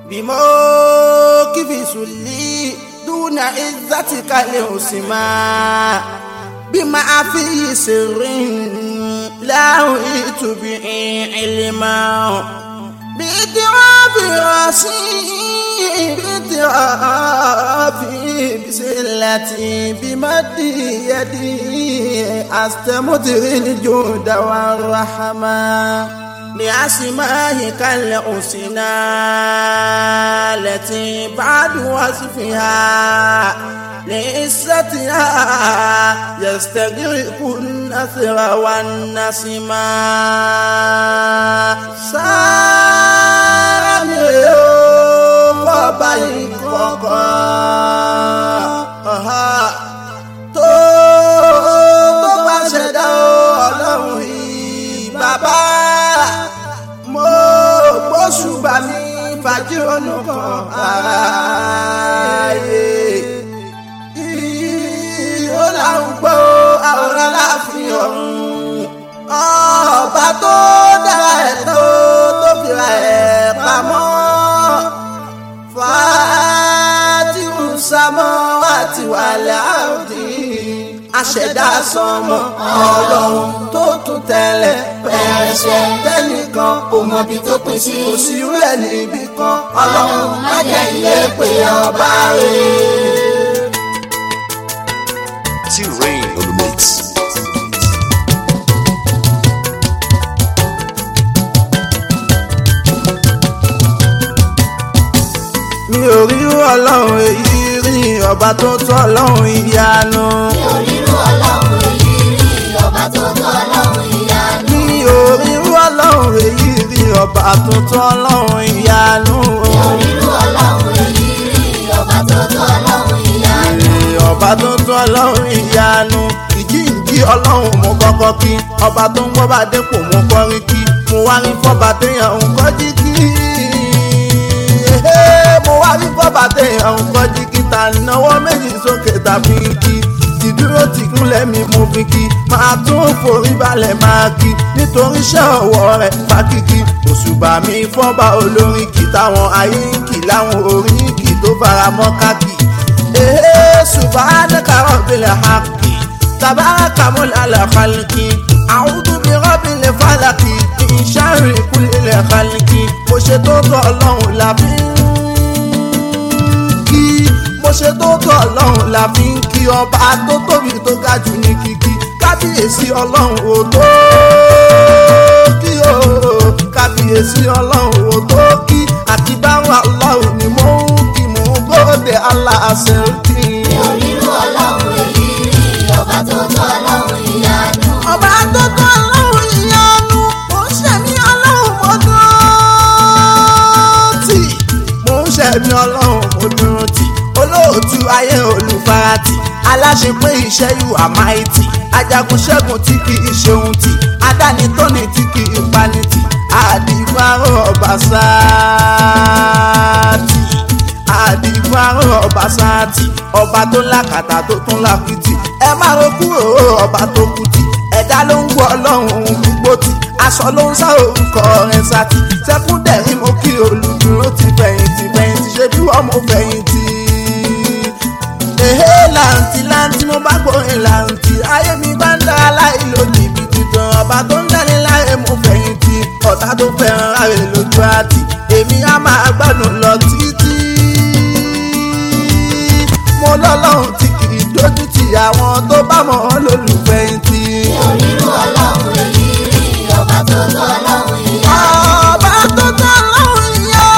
بموقف سلي دون عزتك الحسنى بما فيه سر لا أريد به علما باعتراف راسي باعتراف بسلتي بمد يدي أستمدر الجود والرحمة لأسمائك الحسنى التي بعد وصفها لعزتها يستغرق النثر والنسمة سامي ọba ìkọ̀kọ̀ tó tó bá ṣẹ̀dá ọlọ́run yìí bàbá mo gbóṣùbà mi fàjírònú kan ààyè ó láwọn gbọ́ àwòrán láàfin ọ̀run ọba tó dára ẹ̀ tó tó fìlà ẹ̀ pamọ́ fàátìrù sámọ́ àti wàlẹ̀ àrùdí aṣẹ̀dá sọmọ ọlọ́run tó tún tẹ̀lé pẹ̀rẹ̀ṣẹ̀ tẹ́nìkan kò mọ ibi tó pín sí kò sí rẹ̀ níbi kan ọlọ́run má jẹ́ ilé pé ọba rẹ̀. T-Rain on the mix. mi ò rí ọlọ́run èyí rí ọba tó tọ́ ọlọ́run ìyanu. mi ò rírú ọlọ́run èyí rí ọba tó tọ́ ọlọ́run ìyanu. mi ò rí ọlọ́run èyí rí ọba tó tọ́ ọlọ́run ìyanu. mi ò rírú ọlọ́run èyí rí ọba tó tọ́ ọlọ́run ìyanu. Èrè ọba tó tọ́ ọlọ́run ìyanu. ìjíǹjí ọlọ́run mo kọ́kọ́ kí ọba tó ń wọ́ba dépò mo kọrin kí mo wá rí fọ́ba téèyàn ń kọ́jí kí. mo wá rí fọ́ba téèyàn ń kọ́jí kí ta náwó méjì sókè tàbí kí ìdúró ti kúnlẹ̀ mi mo fi kí máa tún forí balẹ̀ máa kí nítorí iṣẹ́ ọwọ́ rẹ̀ fákìkí òṣùbà mi fọ́ba olórin kì táwọn ayé ń kì láwọn orin kì tó fara mọ́ káàkì. ee subhanaka rabbil haqqi tabaraka mulala khalqi a'udhu bi rabbil falaqi min sharri kulli khalqi mo ṣe tó tọ́ ọlọ́run làbí kí mo ṣe tó tọ́ ọlọ́run la fi ń kí ọba tó tóbi tó ga jù ní kíkí kábíyèsí ọlọ́run ò tó kí o kábíyèsí ọlọ́run ò tó kí àti báwọn ọlọ́run ni mo ń kí mò ń gbọ́dẹ̀ aláṣẹ kí. mi ò rírú ọlọ́run èyí rí ọba tó tọ́ ọlọ́run ìyanu. ọba tó tọ́ ọlọ́run ìyanu mo ń ṣẹ̀mí ọlọ́run mo dúró tì mo ń ṣẹ̀mí ọlọ́run mo dúró tì olóòtú ayé olùfarati aláṣepé iṣẹ́ yù àmáìtì ajagun ṣẹ́gun tí kì í ṣeun tì adáni tóni tí kì í pani tì àdìgbàrò ọba sáàtì àdìgbàrò ọba sáàtì ọba tó lákàtà tó tún lákìtì ẹ má ro kúrò ọba tó kùtì ẹ̀dá ló ń gbọ́ ọlọ́run gbogbo tì aṣọ ló ń sá orúkọ rẹ̀ sátì sẹ́kúndẹ̀rín mo kí olùdúró ti fẹ̀yìntì fẹ̀yìntì ṣe bí wọ́n mo fẹ̀yìntì èhé làǹtì làǹtì mo bá gbórin làǹtì ayé mi bá ń dára láì lo jìbìtì tán ọba tó ń dání láyé mo fẹ̀yìntì ọ̀tá tó fẹ́ràn ráre lójú àtì èmi á máa gbádùn lọ títí. mo lọ́lọ́run tí kì í dójú ti àwọn tó bá mọ̀ ọ́ lólùfẹ̀yìntì. mi ò rírú ọlọ́run èyí rí ọba tó tọ́ ọlọ́run ìyanu. ọba tó tọ́ lọ́run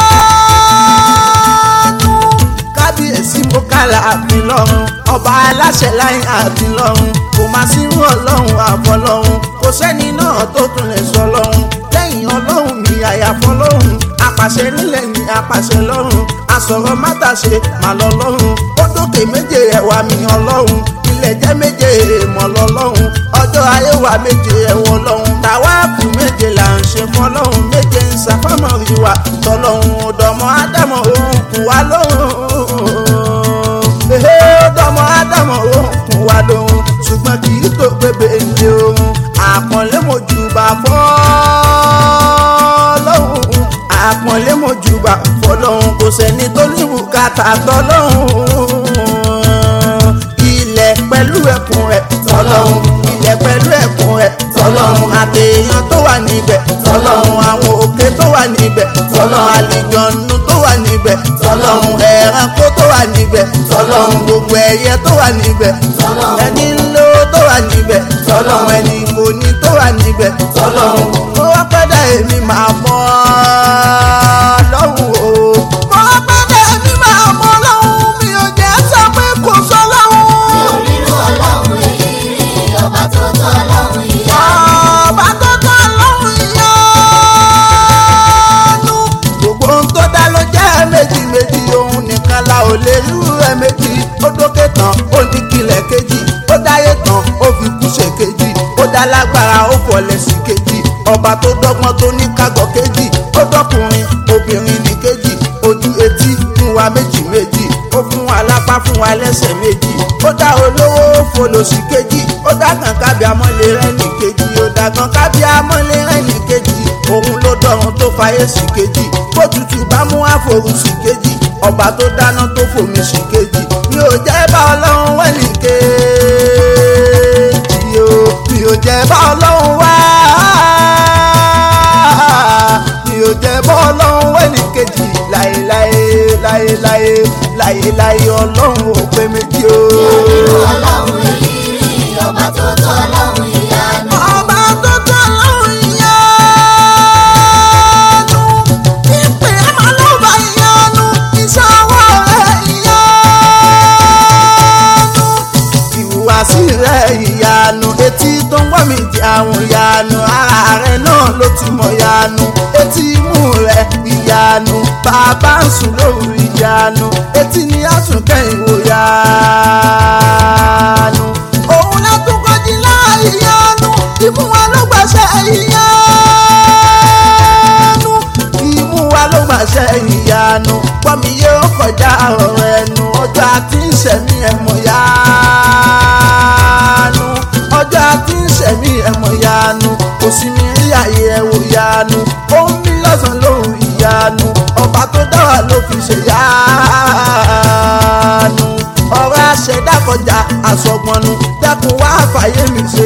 ìyanu. kábíyèsí mo kálá àfin lọ́run ọba aláṣẹ láyé àfin lọ́run kò má sí irú ọlọ́run àfọlọ́run kò sẹ́ni náà tó tún lè sọ lọ́run lẹ́yìn ọlọ́run mi àyàfọ́ lọ́run apàṣẹ nílẹ̀ ní apàṣẹ lọ́run asọ̀rọ̀ mátàṣe mà lọ lọ́run ó dókè méje ẹ̀wà mi ọlọ́run ilẹ̀ jẹ́ méje èèmọ̀ lọ́lọ́run ọjọ́ ayé wa méje ẹ̀wọ̀n lọ́run tàwáàfù méje là ń ṣe fọlọ́run méje ń ṣàfọ́mọ̀ ìwà tọ́lọ́run ọ̀dọ́mọ ádámọ̀ òun kù wá lóhùn ehe ọ̀dọ́mọ ádámọ̀ òun kù wá lóhùn ṣùgbọ́n kì í tó gbébé ilé ohun àpọ̀nlé mojúbà fọ́lọ́hùn àpọ̀nlé mojúbà fọ́lọ́hùn kò sẹ́ni tó ní bùkátà tọ́lọ́hún ilẹ̀ pẹ̀lú ẹ̀kún rẹ̀ tọ́lọ́hún ilẹ̀ pẹ̀lú ẹ̀kún rẹ̀ tọ́lọ́hún àtẹ̀yàn tó wà níbẹ̀ tọ́lọ́hún àwọn òkè tó wà níbẹ̀ tọ́lọ́hún àlìjọ̀nù tó wà níbẹ̀ tọ́lọ́hún ẹranko tó wà níbẹ̀ tọ́lọ́hún gbogbo ẹyẹ tó wà níbẹ̀ ẹni ńlọ tó wà níbẹ̀ tọ́lọ́hún ẹni mòní tó wà níbẹ̀ tọ́lọ́hún mo wá pẹ́dà èmi máa mọ́ lọ́hùn o mo wá pẹ́dà èmi máa mọ́ lọ́hùn mi ò jẹ́ sọ pé kò sọ lọ́hùn. onírú ọlọ́run èyí rí ọba tó tọ́ ọlọ́run ìyá ọba tó tọ́ lọ́hùn ìyanu. gbogbo ohun tó dá ló jẹ́ méjì méjì òun nìkan la ò lè rú ẹ méjì ó dókè tán ó ní kílẹ̀ kejì ó dáyé tán ó fi kú ṣe kejì ó dá lágbára ó fọlẹ̀ sí kejì ọba tó dọ́gbọ́n tó ní kágọ̀ kejì ó dọ́kùnrin obìnrin ní kejì ojú etí fún wa méjì méjì ó fún wa lápá fún wa lẹ́sẹ̀ méjì ó dá olówó ó folòṣì kejì ó dá kan kábí amọ́lé rẹ̀ ní kejì ó dá kan kábí amọ́lé rẹ̀ ní kejì òun ló dọ̀run tó fayé sí kejì bó tutù bá mú àforù sí kejì ọba tó dáná tó fòmí sí kejì mi ò jẹ́ bá ọlọ́run wẹ̀ ní kejì o mi ò jẹ́ bá ọlọ́run wá mi ò jẹ́ bá ọlọ́run wẹ̀ ní kejì láéláé láéláé láéláé ọlọ́run ò pé méjì o. onírú ọlọ́run èyí rí ọba tó tọ́ ọlọ́run ìyá ọba tó tọ́ lọ́run ìyanu ìpè ẹ̀mọ́ ló bá ìyanu ìṣòwò rẹ̀ ìyanu ìhùwàsí rẹ̀ ìyanu etí tó ń gbọ́ mi di àwọn ìyanu ara rẹ̀ náà ló ti mọ̀ ìyanu etí imú rẹ̀ ìyanu bàbá ń sùn lóru ìyanu etí ni a tún kẹ́yìn wò ìyanu òun ló tún kọjí láì ìyanu ìmú wa ló gbàṣẹ ìyanu ìmú wa ló gbàṣẹ ìyanu pọ́nmi yóò kọjá ọ̀rọ̀ ẹnu ọjọ́ àti ìṣẹ̀mí ẹ̀mọ̀ yanu ọjọ́ àti ìṣẹ̀mí ẹ̀mọ̀ yanu kò sí mi rí àyè ẹ̀wò yanu ó ń bí lọ́sàn-án lóhùn ìyanu ọba tó dá wa ló fi ṣe yanu ọ̀rọ̀ àṣẹdá kọjá àsọgbọnnu dẹ́kun wá fàyè mi ṣe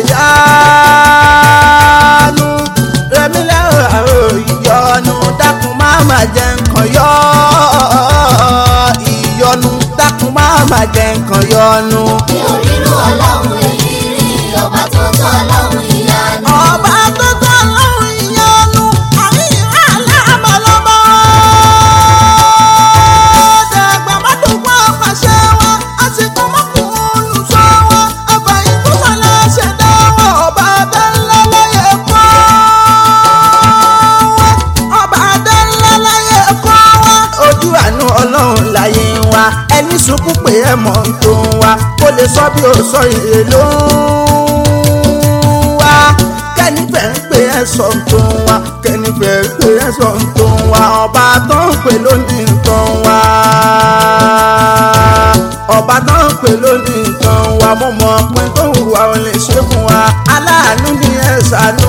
yanu rẹmi lẹ́rọ àrò ìyọnu dákun má má jẹ nǹkan yọ ìyọnu dákun má má jẹ nǹkan yọnu. mi ò rírú ọlọ́run èyí rí ọba tó tọ́ ọlọ́run ìyá ọba tó tọ́ lọ́rùn ìyọnu àríyìn aláàmọ́lọ́mọ́ dàgbà mọ́tòkọ́ pàṣẹ wọn àsìkò mọ́kùnrin olùsọ wọn ọba ìkúsọ̀lá ṣẹ̀dá wọn ọba adánlá láyé kọ́ wọn ọba adánlá láyé kọ́ wọn. ojú àánú ọlọ́run láyé wa ẹni sunkún pé ẹ mọ̀ ń tó wa kó lè sọ bí ó sọ ìrè ló ń wá kẹ́nìfẹ́ ń pè ẹ́ sọ tó ń wá kẹ́nìfẹ́ ń pè ẹ́ sọ tó ń wá ọba tó ń pè lónìí tó ń wá ọba tó ń pè lónìí tó ń wá mo mọ̀ pé tó ń wà ó lè ṣe fún wa aláàánú ni ẹ ṣàánú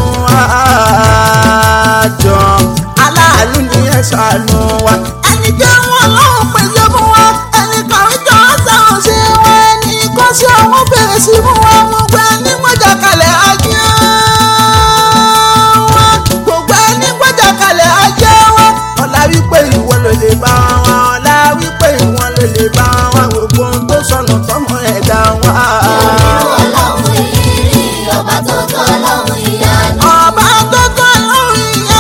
àjọ aláàánú ni ẹ ṣàánú wa ẹni jẹ́ wọn lọ́wọ́ pèsè fún wa ẹni kàwé jọ sáwọn ṣe wọn ẹni kọ́ sí àwọn bẹ̀rẹ̀ sí fún wa gbogbo ẹni gbọ́jà kalẹ̀ ajé wọn gbogbo ẹni gbọ́jà kalẹ̀ ajé wọn ọ̀la wípé ìwọ ló lè bá wọn ọ̀la wípé ìwọ ló lè bá wọn gbogbo ohun tó sọnù tọmọ ẹ̀dá wọn. onírú ọlọ́run èyí rí ọba tó tọ́ ọlọ́run ìyá ọba tó tọ́ lọ́rùn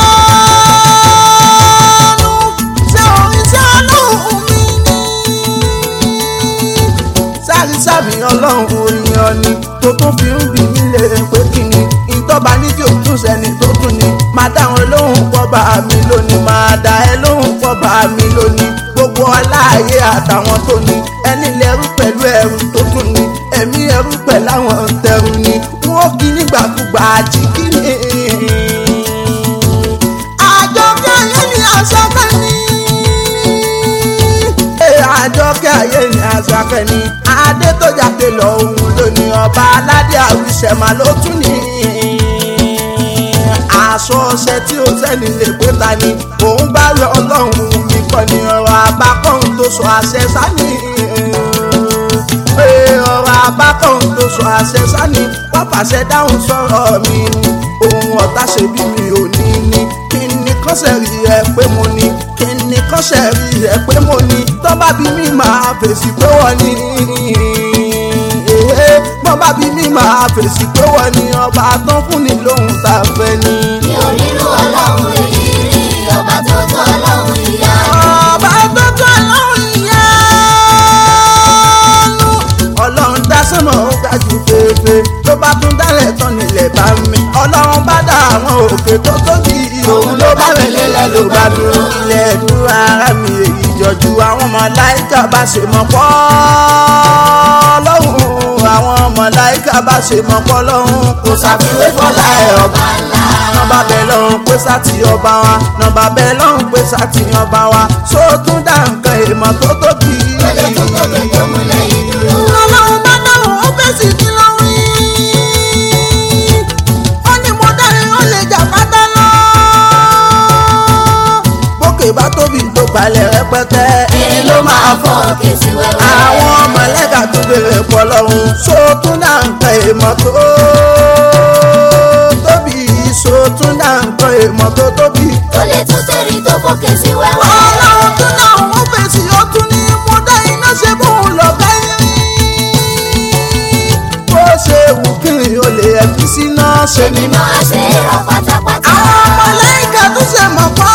ìyanu ṣé orin ṣé ọlọ́run mi ni. sáré sábì ọlọ́run orin ọ̀ni tó tún fi ń bì mí lè pé kí ni ìtọ́ba ní tí òtún sẹ́ni tó tún ni máa dá wọn lóhùn pọ́ba mi lónìí máa dá ẹ lóhùn pọ́ba mi lónìí gbogbo aláàyè àtàwọn tó ní ẹni lẹ́rú pẹ̀lú ẹrù tó tún ní ẹ̀mí ẹrú pẹ̀lú àwọn tẹrù ni wọ́n kí nígbàkúgbà àjíkí ni. àjọkẹ́ ayé ni àṣàkẹ́ ni. Ee, àjọkẹ́ ayé ni àṣàkẹ́ ni. adé tó jáde lọ òun lónìí ọba aládé àwùsẹ̀mà ló tún ní. aṣọ ọṣẹ tí ó sẹ́ni lè pé ta ni òun bá rẹ ọlọ́run mi kọ́ ni ọ̀rọ̀ àbá tó sọ àṣẹ sani pé ọ̀rọ̀ abákan tó sọ àṣẹ sani wọ́n fàṣẹ dáhùn sọ̀rọ̀ mi ni ohun ọ̀tá ṣe bí mi ò ní ní kí ni kọ́sẹ̀ rí ẹ pé mo ní kí ni kọ́sẹ̀ rí ẹ pé mo ní tọ́ba bí mi máa fèsì pé wọ́n ní èhé tọ́ba bí mi máa fèsì pé wọ́n ní ọba tán fún ni lóhun tá a fẹ́ ní. mi ò rírú ọlọ́run èyí rí ọba tó tó ọlọ́run ìyá ọba tó tó ọlọ́run ìyanu ọlọ́run dá sọ́nà ó ga jù fèèfèé tó bá tún dálẹ̀ tán nílẹ̀ bá mi ọlọ́run bá dá àwọn òkè tó tóbi òun ló bá mi lélẹ̀ ló bá dúró ilẹ̀ dúró ara mi èyí jọjú àwọn màláíkà bá ṣe mọ̀ pọ́ lọ́hùn àwọn màláíkà bá ṣe mọ̀ pọ́ lọ́hùn kò ṣàfiwé fọlá ẹ̀ ọba ńlá nọmba bẹ́ẹ̀ lọ́hùn pé sátì ọba wa nọmba bẹ́ẹ̀ lọ́hùn pé sátì ọba wa sóòtún dá nǹkan èèmọ̀ tó tóbi. tó lè tún tóbi tó múlẹ̀ yìí dúró. ọlọ́run bá dáhùn ó fèsì kí ló wí. ó ní mo dárin ó lè jà pátá lọ. bókè bá tóbi tó balẹ̀ rẹpẹtẹ. èrè ló máa fọ́ kèsì wẹ́wẹ́. àwọn mọ̀lẹ́kà tó bèrè pọ̀ lọ́hùn sóòtún dá nǹkan èèmọ̀ tó tóbi sóòtún dá nǹkan èèmọ̀ tó tóbi. tó lè tún tẹ̀rí tó fọ́ kèsì wẹ́wẹ́. ọlọ́run tún náà wọ́n fèsì ó tún ní mo dá iná ṣe bóun lọ bẹ́ẹ̀. bó ṣe wù kí n ò lè ẹ̀fí síná ṣe ni. èmi máa ṣe é rà pátápátá. àwọn mọ̀lẹ́kà tún ṣe mọ̀ pọ́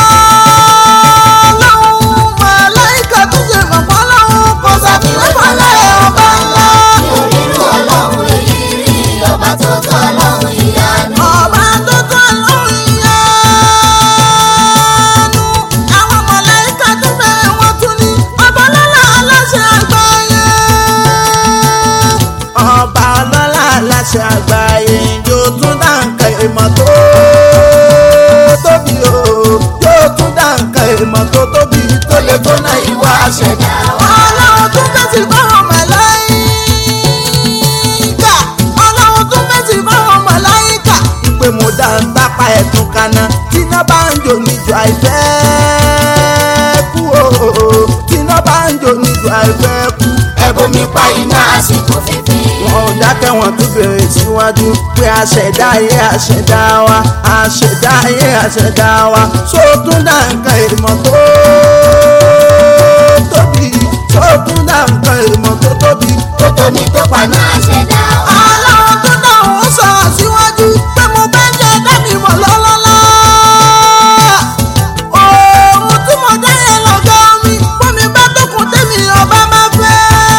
lọ́hùn mọ̀lẹ́kà tún ṣe mọ̀ pọ́ lọ́hùn kò sàfihàn fọlẹ́ ọba ńlá. mi ò rírú ọlọ́run èyí rí ọba tó tó ọlọ́run ìyanu. ọba tó tó lóhùn ìyanu àwọn mọ̀lẹ́kà tún bẹ̀rẹ̀ wọ́n tún ní ọba lọ́la aláṣẹ àgbáyé. ọba ọlọ́lá aláṣẹ àgbáyé yóò tún dá nǹkan ìmọ̀ tó tóbi o yóò tún dá nǹkan ìmọ̀ tó tóbi tó lè tó náà ìwà àṣẹdá. ọlọ́run tún fèsì fáwọn màláíkà ọlọ́run tún fèsì fáwọn màláíkà. ìpè mo dá ń tápá ẹ̀tún kaná tíná bá ń jò níjọ àìfẹ́ kú o tíná bá ń jò níjọ àìfẹ́ kú. ẹ̀bùn mi pa iná àsìkò fífi. wọn ò dákẹ́ wọn tún bèrè síwájú pé àṣẹ̀dá ayé àṣẹ̀dá wa àṣẹ̀dá ayé àṣẹ̀dá wa sótún dá nǹkan ìmọ̀ tó tóbi sótún dá nǹkan ìmọ̀ tó tóbi tó tóbi tó pa paná náà. àṣẹdá wa. ọlọ́run tó náà ó sọ̀rọ̀ síwájú pé mo bẹ́ jẹ́ dábì mọ̀ lọ́lọ́lá. ohun tí mo dá yẹn lọ́gọ́ mi bómi bá tókun tèmi ọba máa fẹ́.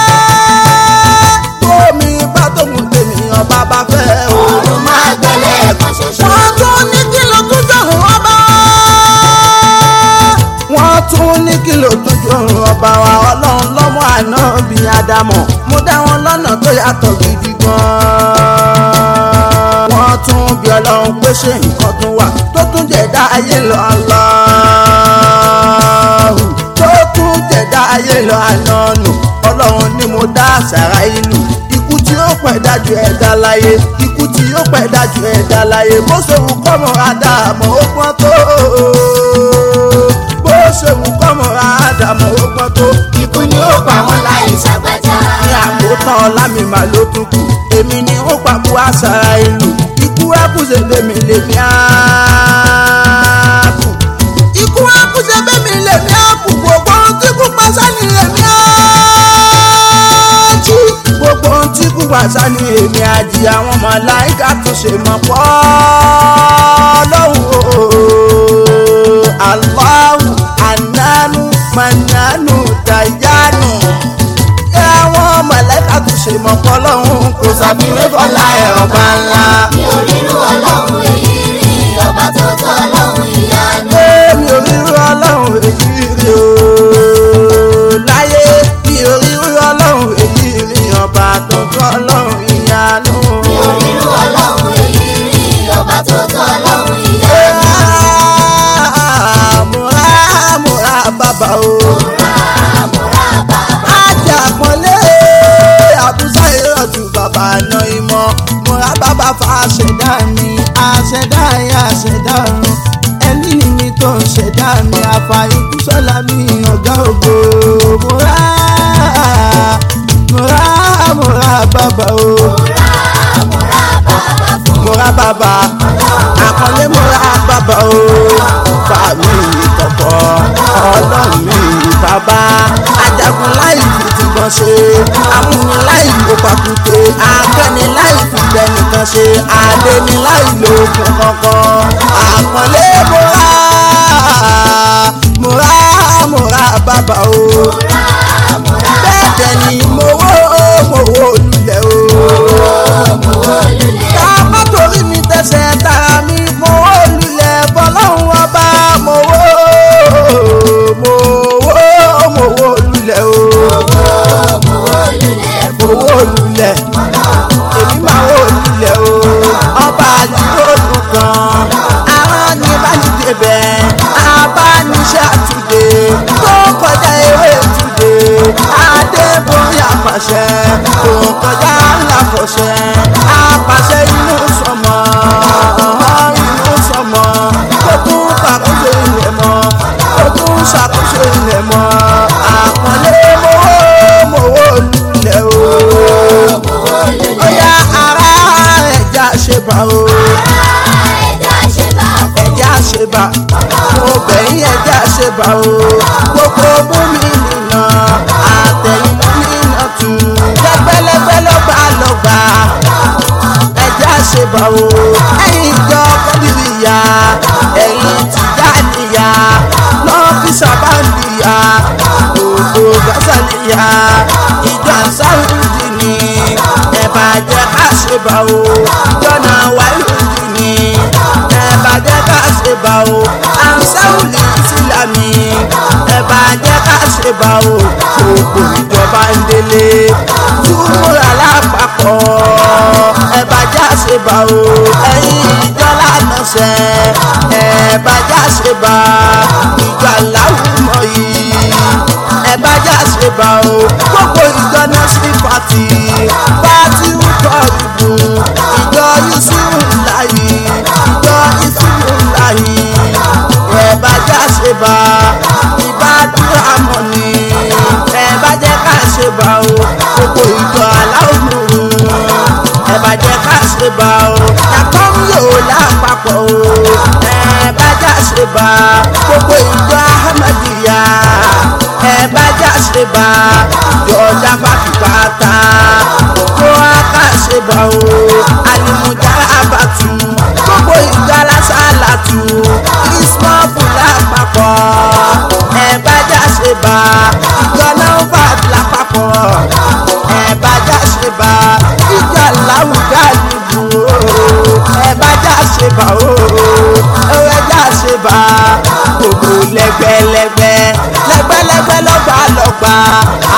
bómi bá tókun tèmi ọba bá fẹ́. òòrùn máa gbẹ́lẹ̀ ẹ̀kan ṣoṣo. wọ́n tún ní kí ló tún jọ̀hún ọba. wọ́n tún ní kí ló tún jọ̀hún ọba wa ọlọ́run lọ́mọ àná bíi ádámọ̀ mo dá wọn lọ́nà tó yàtọ̀ gidi gan-an. wọ́n tún bí ọlọ́run pé ṣé nǹkan tún wà tó tún jẹ̀dá ayé lọ aláhù tó tún jẹ̀dá ayé lọ ànánù ọlọ́run ni mo dá àṣàrà ìlú ikú tí ó pẹ̀ dájú ẹ̀dá láyé ikú tí ó pẹ̀ dájú ẹ̀dá láyé bó ṣe wù kọ́mọ àdàmọ́ ó pọ́n tó bó ṣe wù kọ́mọ àdàmọ́ ó pọ́n tó ikú ni ó pa wọn láì ṣàgbájá. ní àkótán ọlámi mà ló tún kù èmi ni ó pàbó àṣàrà ìlú ikú ẹkùnṣe bèmí lèmi àákù ikú ẹkùnṣe bèmí lèmi àákù gbogbo ohun tí kú pàṣẹ ni èmi àájí gbogbo ohun tí kú pàṣẹ ni èmi àjí àwọn màláíkà tún ṣe mọ̀ pọ́ lọ́hùn o Allahu ananu mananu dayanu àwọn mọ̀lẹ́ka tún ṣe mọ̀ pọ́ lọ́hùn kò sàbíwé bọ́lá ẹ̀rọ bá ńlá. mi ò rírú ọlọ́run èyí rí ọba tó tó ọlọ́run ìyanu. mi ò rírú ọlọ́run èyí rí o láyé mi ò rírú ọlọ́run èyí rí ọba tó tó ọlọ́run ìyanu. mi ò rírú ọlọ́run èyí rí ọba tó tó ọlọ́run ìyanu. múra múra bàbá o. múra múra bàbá. ajakọ̀lé àbúzá ìrọ̀jù bàbá àná ìmọ̀ múra bàbá fa àṣẹdá mi àṣẹdá ayé àṣẹdá ọ̀run ẹni ni mi tó ń ṣẹ̀dá mi àfààní sọ́la mi ọ̀gá ògo mo rà mo rà mo rà bàbá o mo rà bàbá àkọlé mo rà bàbá o bá mi kọ̀kọ́ ọlọ́run mi bàbá ajagun láì fi tìbọn ṣe amúni láì ló pàkúté akẹ́ni láì fi tẹnìkan ṣe adéni láì lo okun kankan àkọlé mo rà mo rà mo rà bàbá o bẹ́ẹ̀ dẹ̀ ni mo wó mo wó lulẹ̀ o ká má torí mi tẹsẹ̀ tara mi mo wó lulẹ̀ bọ́lọ́hún ọba mo wó mo wó mo wó lulẹ̀ o mo wó lulẹ̀ èmi máa wó lulẹ̀ o ọba àdúgbò kan àwọn ní bá ní débẹ̀ abániṣẹ́ àtúndé tó kọjá ewé túndé adébóyè àpàṣẹ tó kọjá ńláfọṣẹ àpàṣẹ inú sọmọ inú sọmọ tó tún ṣàkóso ilẹ̀ mọ́ tó tún ṣàkóso ilẹ̀ mọ́ àpọ̀lé mowó mowó lulẹ̀ o ó yá ara ẹja ṣe bá o ẹja ṣe bá mo bẹ̀yìn ẹja ṣe bá o gbogbo mú mi nìna àtẹ̀yìn mú mi nà tù lẹ́gbẹ́lẹ́gbẹ́ lọ́gbà lọ́gbà ẹja ṣe bá o ẹ̀yin ìjọ kọ́bìrìyà ẹ̀yin tìjà níyà lọ́fíìsà bá ń bìyà gbogbo gásàlìyà ìjọ sáwùdì ni ẹ̀bà jẹ́ ká ṣe bá o jọ̀nà wáyùdì ni ẹ̀bà jẹ́ ká ṣe bá o ansáwùlì ìsìlámì ẹ̀bà jẹ́ ká ṣe bá o gbogbo ìjọba ń délé túmúra lápapọ̀ ẹ̀bà já ṣe bá o ẹ̀yin ìjọ lánàṣẹ ẹ̀bà já ṣe bá ìjọ aláwùmọ̀ yìí ẹ̀bà já ṣe bá o gbogbo ìjọ náà sí pàtì pàtì ń kọ́ ìbò ìjọ yusufu láyé ìjọ yusufu láyé ẹ̀bà já ṣe bá ìbádúrà mọ̀ ni ẹ̀bà jẹ́ ká ṣe bá o gbogbo ìjọ aláwùmọ̀ ẹ̀bà jẹ́ ká ṣe bá o yàtọ̀ ń yòó lápapọ̀ o ẹ̀bà já ṣe bá gbogbo ìjọ ahmadiyya ẹ̀bà já ṣe bá ìjọ jábàtúbàtà gbogbo aká ṣe bá o alimujà abatu gbogbo ìjọ alásàlátù ismọ́fù lápapọ̀ ẹ̀bà já ṣe bá ìjọ náà lápapọ̀ ẹ̀bà já ṣe bá ìjọ láwùjá nìbò ẹ̀bà já ṣe bá o ẹ̀wẹ̀ já ṣe bá gbogbo lẹ́gbẹ́lẹ́gbẹ́ lẹ́gbẹ́lẹ́gbẹ́ lọ́gbà lọ́gbà